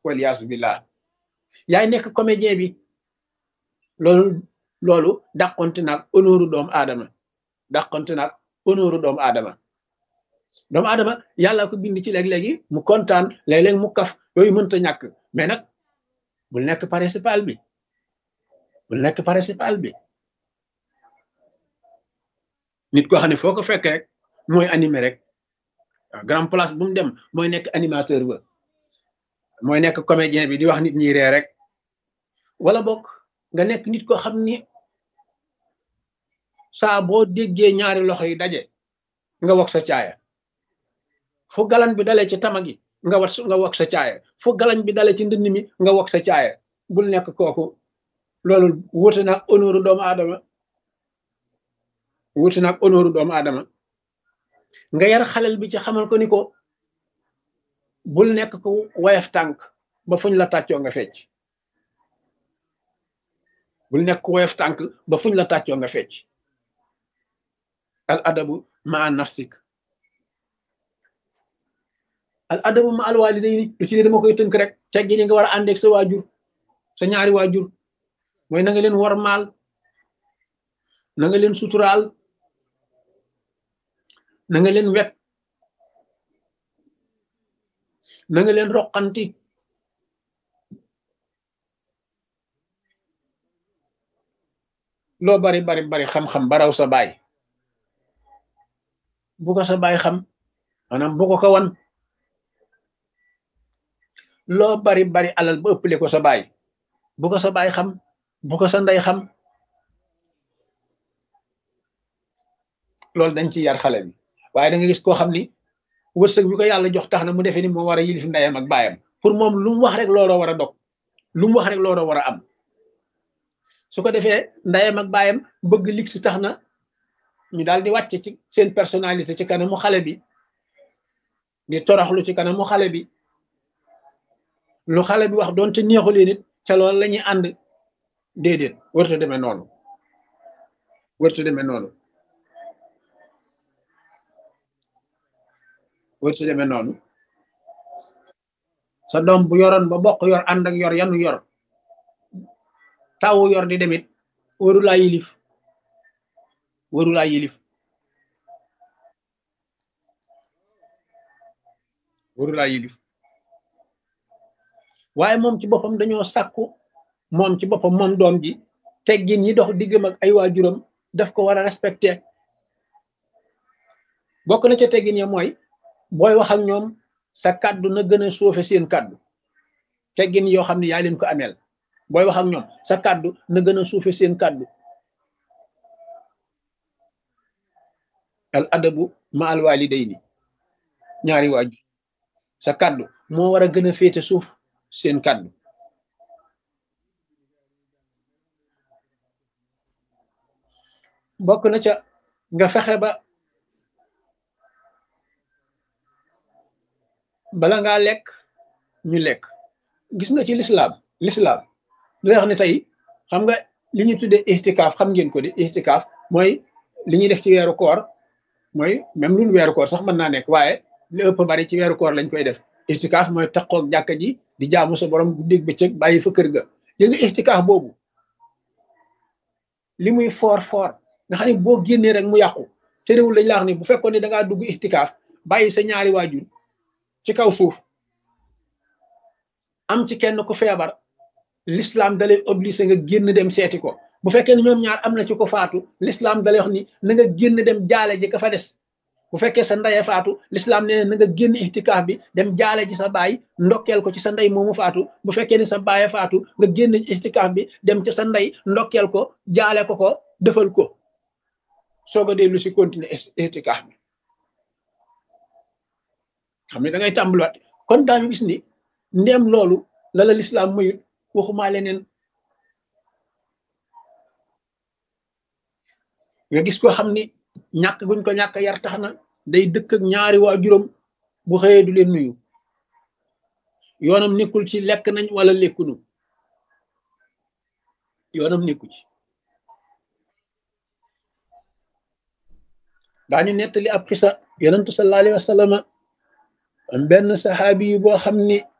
waliyaasu billah yaay nekk comédien bi loolu loolu dàqonte naag honneur doomu aadama dàqonte naag honneur doomu aadama doomu aadama yàlla ko bind ci léeg-léegi mu kontaan léeg-léeg mu kaf yooyu mënta ñàkk mais nag bul nekk principal bi bul nekk principal bi nit koo xam ne foo ko fekk rek mooy animé rek waaw grand place bu mu dem mooy nekk animateur ba mooy nekk comédien bi di wax nit ñi ree rek wala bokk nga nekk nit koo xam ni saa boo déggee ñaari loxo yi daje nga wax sa caaya fu galan bi dalee ci tama gi nga wat nga wax sa caaya fu galan bi dalee ci ndënd mi nga wax sa caaya bul nekk kooku loolu wuute nag honneur doomu aadama wuute nag honneur doomu aadama nga yar xalel bi ci xamal ko ni ko bul nekk ko wayaf tànk ba fuñ la tàccoo nga fecc bul nekk ko wayaf tànk ba fuñ la tàccoo nga fecc al adabu ma nafsik al adabu ma al walidayni lu ci ne dama koy tënk rek teggini nga war a àndeeg sa waajur sa ñaari waajur mooy na nga leen war maal na nga leen suturaal na nga leen wet na nga leen roqanti loo bari bari bari xam-xam baraw sa baay bu ko sa baay xam maanaam bu ko ko wan loo bari bari alal ba ëppale ko sa baay bu ko sa baay xam bu ko sa ndey xam loolu dañ ci yar xale bi waaye da nga gis koo xam ni wërsëg bi ko yàlla jox tax na mu defee ni moo war a yilif ndeyam ak baayam pour moom lu mu wax rek looloo war a dog lu mu wax rek looloo war a am su ko defee ndeyam ak baayam bëgg lig si tax na ñu daal di wàcc ci seen personnalité ci kanamu xale bi di toroxlu ci kanamu xale bi lu xale bi wax doonte neexu leen it ca loolu la ñuy ànd déedéet wërta demee noonu wërta demee noonu wërta demee noonu sa doom bu yoroon ba bokk yor ànd ak yor yanu yor tawu yor di demit waru laa yilif waru laa yilif waru laa yilif waaye moom ci boppam dañoo sàkku moom ci boppam moom doom ji teggin yi dox diggam ak ay waajuram daf ko war a respecté bokk na ca teggin ya mooy booy wax ak ñoom sa kàddu na gën a suufe seen kàddu teggin yoo xam ne yaa leen ko ameel booy wax ak ñoom sa kàddu na gën a suufe seen kàddu al adabu ma al walidayni ñaari waajur sa kàddu moo war a gën a féete suuf seen kàddu bokk na ca nga fexe ba bala ngaa lekk ñu lekk gis nga ci lislaam lislaam lu wax ne tey xam nga li ñu tuddee ixtikaaf xam ngeen ko di ixtikaaf mooy li ñuy def ci weeru koor mooy même lu weeru koor sax mën naa nekk waaye li ëpp bari ci weeru koor lañ koy def ixtikaaf mooy taqoog jàkka ji di jaamu sa borom guddeeg bëccëg bàyyi fa kër ga léegi nga ixtikaaf boobu li muy foor foor nga xam ne boo génnee rek mu yàqu te réewul dañ la wax ni bu fekkoon ne da ngaa dugg ixtikaaf bàyyi sa ñaari waajur ci kaw suuf am ci kenn ku feebar l'islam dalay obligé nga génn dem seeti ko bu fekkee ne ñoom ñaar am na ci ko faatu l'islam dalay wax ni na nga génn dem jaale ji ka fa des bu fekkee sa ndeye faatu l'islam nee na nga génn ixtikaaf bi dem jaale ji sa baay ndokkeel ko ci sa ndey moomu faatu bu fekkee ni sa baaye faatu nga génn ixtikaaf bi dem ci sa ndey ndokkeel ko jaale ko ko defal ko soog a dellu si continuer ixtikaaf bi xam ne da ngay tàmbaliwaat kon daañu gis ni ndéem loolu la la lislaam mayut waxumaa leneen nga gis ko xam ni ñàkk guñ ko ñàkk yar tax na day dëkk ak ñaari waajuram bu xëyee du leen nuyu yoonam nekkul ci lekk nañ wala lekkunu yoonam nekku ci daañu nettali ab xisa yonentu sallallahu alayhi wa sallam am benn saxaabi yu boo xam ni